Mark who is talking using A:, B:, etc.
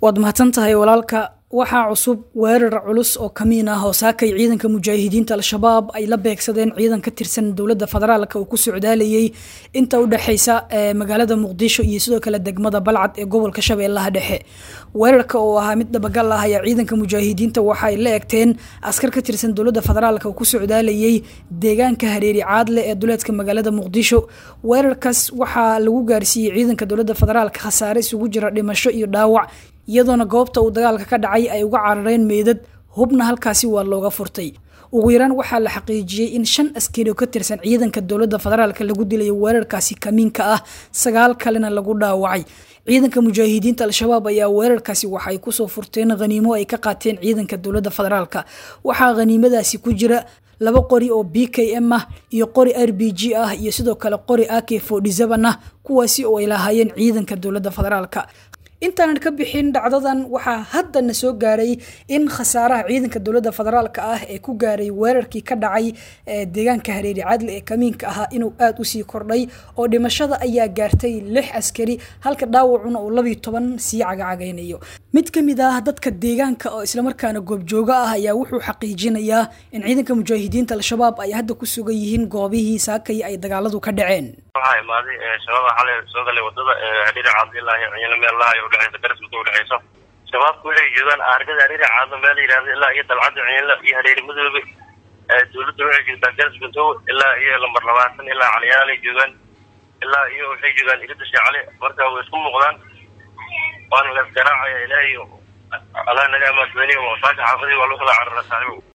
A: waad mahadsan tahay walaalka waxaa cusub weerar culus oo kamiin ah oo saakay ciidanka mujaahidiinta al-shabaab ay la beegsadeen ciidan ka tirsan dowladda federaalka uu ku socdaalayay inta u dhexeysa magaalada muqdisho iyo sidoo kale degmada balcad ee gobolka shabeellaha dhexe weerarka oo ahaa mid dhabagal ah ayaa ciidanka mujaahidiinta waxaay la egteen askar ka tirsan dowladda federaalka uu ku socdaalayay deegaanka hareeri caadle ee duleedka magaalada muqdisho weerarkaas waxaa lagu gaarsiiyey ciidanka dowladda federaalka khasaare isugu jira dhimasho iyo dhaawac iyadoona goobta uu dagaalka ka dhacay ay uga carareen meydad hubna halkaasi waa looga furtay ugu yaraan waxaa la xaqiijiyey in shan askari oo ka tirsan ciidanka dowladda federaalka lagu dilayo weerarkaasi kamiinka ah sagaal kalena lagu dhaawacay ciidanka mujaahidiinta al-shabaab ayaa weerarkaasi waxaay kusoo furteen khaniimo ay ka qaateen ciidanka dowladda federaalka waxaa khaniimadaasi ku jira laba qori oo b k m ah iyo qori r b g ah iyo sidoo kale qori a k forty-seven ah kuwaasi oo ay lahaayeen ciidanka dowladda federaalka intaanan ka bixin dhacdadan waxaa haddana soo gaaray in khasaaraha ciidanka dowladda federaalka ah ee ku gaaray weerarkii ka dhacay deegaanka hareeri cadle ee kamiinka ahaa inuu aada usii kordhay oo dhimashada ayaa gaartay lix askari halka dhaawacuna uu labiyo toban sii cagacagaynayo mid ka mid ah dadka deegaanka oo islamarkaana goobjooga ah ayaa wuxuu xaqiijinayaa in ciidanka mujaahidiinta al-shabaab ay hadda ku sugan yihiin goobihii saakay ay dagaaladu ka dhaceen
B: waxaa imaaday shabaaba xalay soo galay wadada hadhiri caadilaahi ciina meel lahay udhexeysa garismata udhexeyso shabaabku waxay joogaan aargada hadhiri caado meel yidhahda ilaa iyo dalcadda ciinla iyo hareeri madoobe dowladda waxay joogtaa garismatow ilaa iyo lambar labaatan ilaa caliyaalay joogaan ilaa iyo waxay joogaan irida sheecale marka way isku muuqdaan waana la isgaraacaya ilaahay allah naga amaadweyniy saaka xaafadii waa loo kala carara saaxibo